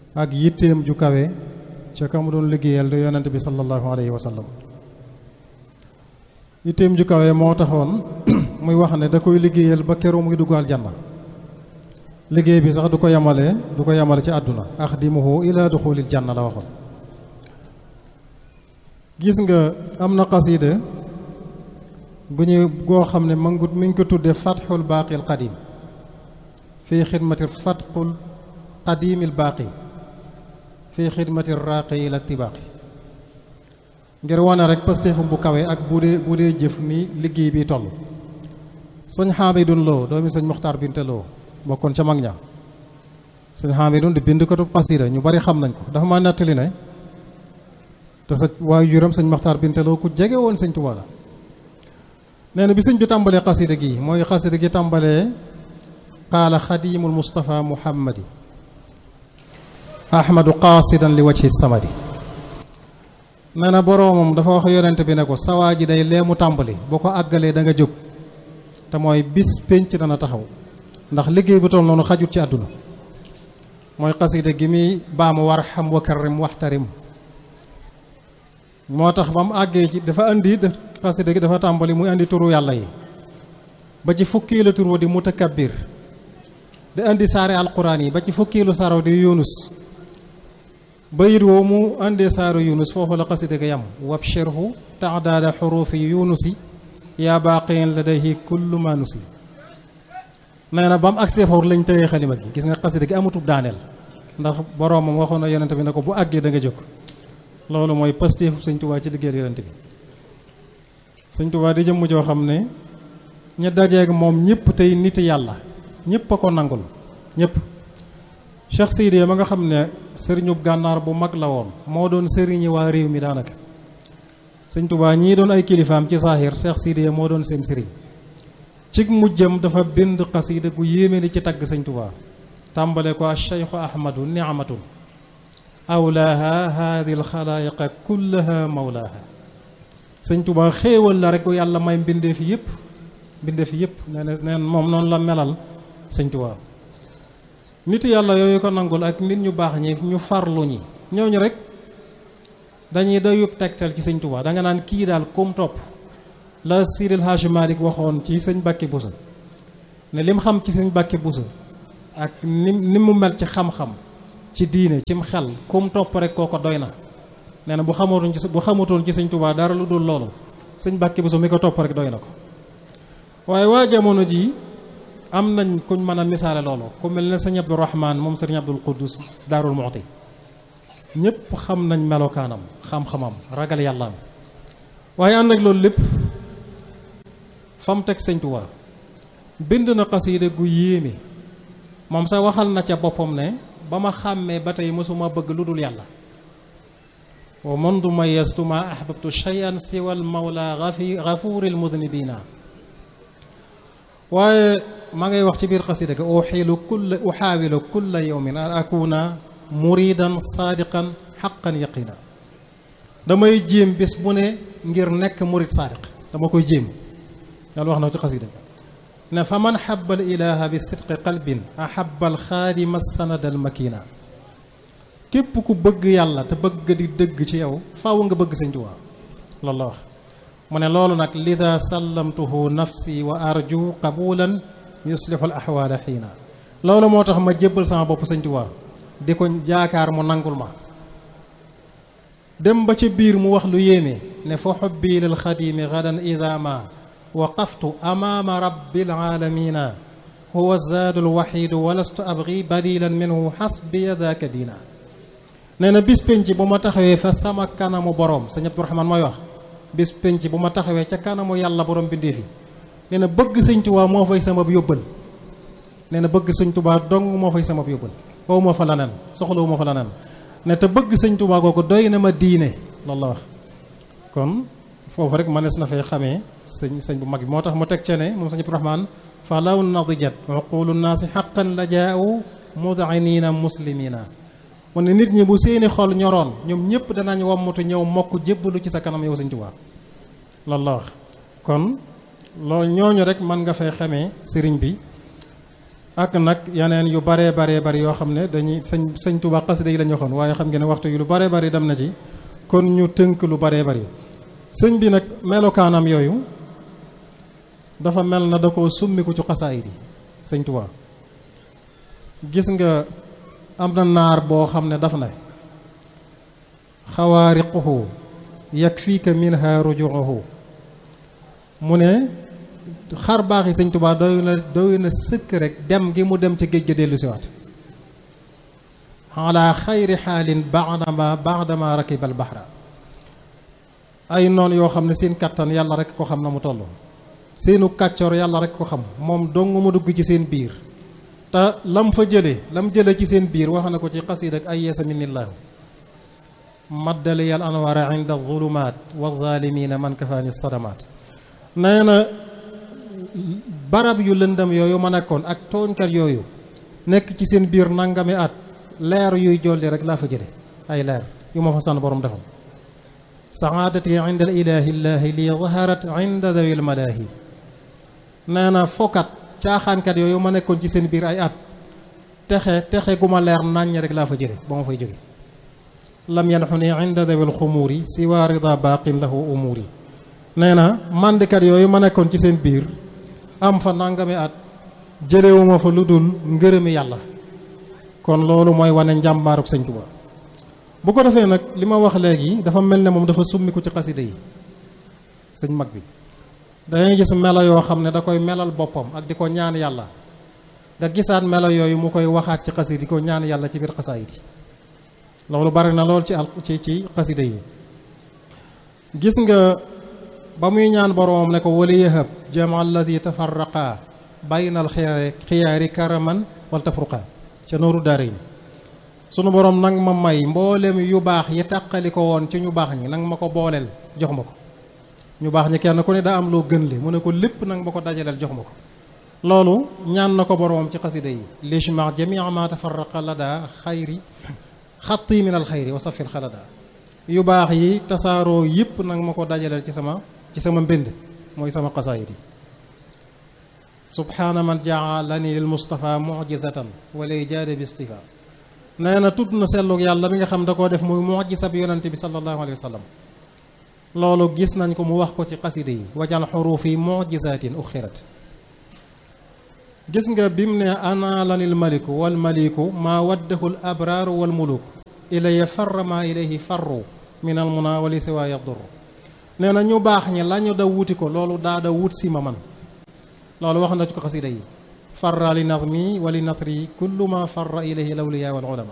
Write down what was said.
ak yitteem ju kawe ca ka mu doon liggéeyal di yonent bi sallallahu alayhi wa sallam yitteem ju kawe moo taxoon muy wax ne da koy liggéeyal ba keroog muy dugg aljanna liggéey bi sax du ko yemale du ko yemale ci àdduna axdimuhu ila duxulil janna la waxoon gis nga am na xasida gu ñu goo xam ne ma ngi mi ngi ko tudde fatxul baaqil qadim fii xidmati fatxul qadimil baaqi fii xidmati raaqi ila tibaaqi ngir wane rek pastéefam bu kawe ak bu dee bu dee jëf ni liggéey bi toll sëñ Xaamidun Lo doomi sëñ Muxtaar Binte Lo bokkoon ca mag ña sëñ Xaamidun di bind ko tu xasida ñu bari xam nañ ko dafa ma nettali ne te sa waayu juram sëñ Muxtaar Binte Lo ku jege woon sëñ Tuubaa la nee na bi sëñ bi tàmbalee xasida gi mooy xasida gi tàmbalee qaala xadimul Mustafa Muhammadi ahmadu qaasidan li wajhi samadi nee na boroomam dafa wax yonent bi ne ko sawaa ji day lee mu tàmbali boo ko àggalee da nga jóg te mooy bis pénc dana taxaw ndax liggéey bu toll noonu xajut ci àdduna mooy xasida gi muy baamu war xam wa karrim waxtarim moo tax ba mu àggee ci dafa indi xasida gi dafa tàmbali muy indi turu yàlla yi ba ci fukkiilu tur wa di mutakabbir di indi saari alquran yi ba ci fukkiilu saraw di yunus bayit woo mu indee saaru yunus foofu la xasida ga yam wabshirhu taadaada xurufi yunusi yaa baaqiin ladayhi kullu ma nusi nee na ba mu agsee foofu lañ tëyee xalima gi gis nga xasida gi amutub daaneel ndax boroomam waxoon na yonente bi ne ko bu àggee da nga jóg loolu mooy pastéefu sëñ tubaa ci liggéeyal yonente bi sëñ tubaa di jëmm joo xam ne ña dajeeg moom ñëpp tey nit yàlla ñëpp a ko nangul ñëpp Cheikh Sidiya ma nga xam ne sëriñub gànnaar bu mag la woon moo doon sëriñi waa réew mi daanaka sëñ tubaa ñii doon ay kilifaam ci saaxir Cheikh Sidiya moo doon seen sëriñ ci mujjam dafa bind xasida gu yéeme ni ci tagg sëñ tubaa tàmbale ko cheikhu ahmadu niamatun awlaaha haadi alxalaayiqa kullaha mawlaaha sëñ tubaa xéewal la rek yàlla may mbindee fi yëpp mbindee fi yëpp nee na neen moom noonu la melal sëñ tubaa nit yàlla yooyu ko nangul ak nit ñu baax ñi ñu farlu ñi ñooñu rek dañuy doyub tegtal ci sëñ tubaa da nga naan kii daal kum topp la Siril Hadj Malick waxoon ci sëñ Bàkki Buso ne lim xam ci sëñ Bàkki Buso ak ni ni mu mel ci xam-xam ci diine cim xel kum topp rek kooko doy na nee na bu xamatoon ci bu xamatoon ci sëñ Tuubaa dara lu dul loolu sëñ Bàkki Buso mi ko topp rek doy na ko waaye waa jamono jii am nañ kuñ mën a misaale loolu ku mel ne sëñ Abdou Rahman moom sëñ Abdul Quddus Daarul Muxti ñëpp xam nañ melokaanam xam-xamam ragal yàllaam waaye ànd ak loolu lépp fa mu teg sëñ Tuubaa bind na xasiida gu yéeme moom sax waxal na ca boppam ne ba ma xàmmee ba tey mësuma bëgg lu dul yàlla wa mundu mayastu ma ahbabtu shay'an siwa al mawla gafuril mudnibina waaye maa ngay wax ci biir xasiida ga uxiilu kulla uxaawilu kulla yawmin an akuna muridan saadiqan xaqan yaqina damay jéem bés bu ne ngir nekk murid saadiq dama koy jéem yàlla wax na ci xasida ne fa man xaba al ilaha bi sidqi qalbin ahaba al xaadima sanad al makina képp ku bëgg yàlla te bëgg di dëgg ci yow faaw nga bëgg sëñ Tuubaa loolu la wax mu ne loolu nag lida sallamtuhu nafsi wa arju qabulan yuslihu al ahwaala xiina loolu moo tax ma jébbal sama bopp sëñ Tuubaa di ko jaakaar mu nangul ma dem ba ci biir mu wax lu yéeme ne fa xubbi lil xadimi gadan ida ma waqaftu amaama rabbil aalamina huwa zaadu lwaxidu walastu abgi badilan minhu xasbiya daaka diina nee na bis penc bu ma taxawee fa sama kanamu borom sëñ Abdourahman mooy wax bis penc bu ma taxawee ca kanamu yàlla borom bindee fi nee na bëgg sëñ Tuubaa moo fay sama yóbbal nee na bëgg sëñ Tuubaa dong moo fay sama yóbbal wow ma fa laneen soxlawu ma fa laneen ne te bëgg sëñ Tuubaa kooku doy na ma diine loolu la wax kon foofu rek mënees na fay xamee sëñ sëñ bu mag bi moo tax mu teg ca ne moom sëñ Abdourahman fa law nadijat uqulu naasi xaqan la jaau mudinina muslimina mu ne nit ñi bu seeni xol ñoroon ñoom ñëpp danañ wammatu ñëw mokk jébbalu ci sa kanam yow sëñ Tuubaa loolu la wax kon loolu ñooñu rek mën nga fay xamee sëriñ bi ak nag yeneen yu baree baree bari yoo xam ne dañuy sëñ sëñ Tuubaa xasida yi lañu waxoon waaye xam ngeen ne waxtu yu lu baree bari dem na ci kon ñu tënk lu baree bari sëñ bi nag melokaanam yooyu dafa mel na da koo summiku ci xasaayid yi sëñ Tuubaa gis nga am na naar boo xam ne daf na xawaariquhu yakfiika minha rujuuhu mu ne xar baax yi sëñ Tuubaa doy na doy na sëkk rek dem gi mu dem ca géej ga dellu siwaat ala xayri xaalin baadama baadama rakibal baxra ay noon yoo xam ne seen kattan yàlla rek ko xam na mu toll seenu kàccoor yàlla rek ko xam moom dong mu dugg ci seen biir te lam fa jële lam jële ci seen biir wax na ko ci xasiid ak ay yeesa minillaahu maddali al anwaara inda zulumaat wa zaalimiina man kafaani sadamaat nee na barab yu lëndam yooyu ma nekkoon ak tooñkat yooyu nekk ci seen biir nangami at leer yuy jolli rek laa fa jële ay leer yu ma fa sànn borom defal saadati inda al ilaahi llaahi li zaharat inda dawi al malaahi nee na fokkat caaxaankat yooyu ma nekkoon ci seen biir ay at texe texe gu ma leer nàññ rek laa fa jële ba ma fay jóge lam yanxu ni inda dawi al xumuuri siwa rida baaqin lahu umuuri nee na màndikat yooyu ma nekkoon ci seen biir am fa nangami at jëlewuma fa lu dul ngërëmi yàlla kon loolu mooy wane njàmbaaruk sëñ Tuba bu ko defee nag li ma wax léegi dafa mel ne moom dafa summiku ci xasida yi sëñ mag bi dangay gis melo yoo xam ne da koy melal boppam ak di ko ñaan yàlla nga gisaat melo yooyu mu koy waxaat ci xasida di ko ñaan yàlla ci biir xasaayid yi loolu bari na lool ci al ci ci xasida yi gis nga ba muy ñaan boroomam ne ko wali yahab jama alladi tafarraqa bayna al xiyaari xiyaari karaman wal tafruqa ca nooru daara yi sunu boroom nang ma may mboolem yu baax yi tàqali ko woon ci ñu baax ñi nang ma ko booleel jox ma ko ñu baax ñi kenn ku ne daa am loo gën li mu ne ko lépp nang ma ko dajaleel jox ma ko loolu ñaan na ko boroomam ci xasida yi lishma jamia ma tafarraqa la daa xayri xatti min al xayri wa safil xalada yu baax yi tasaaroo yëpp nag ma ko dajaleel ci sama ci sama mbind mooy sama xasaayid yi subhaana man jaalani lil mustafa mujizatan walay jaade bi istifa nee na tudd na sellug yàlla bi nga xam da koo def muy mujisa bi yonante bi sallallahu alayhi wa sallam loolu gis nañ ko mu wax ko ci xasida yi wajal xurufi mujisatin uxirat gis nga bim ne ana lanil maliku wal maliku maa waddahu l abraaru wal muluku ilaya farra maa ilayhi farru min al muna wali siwa yadur nee na ñu baax ñi la ñu da wuti ko loolu daa da wut si ma man loolu wax na ci ko xasida yi farra li nazmi wa li nasri kullu ma farra ilayhi lawliya wal ulama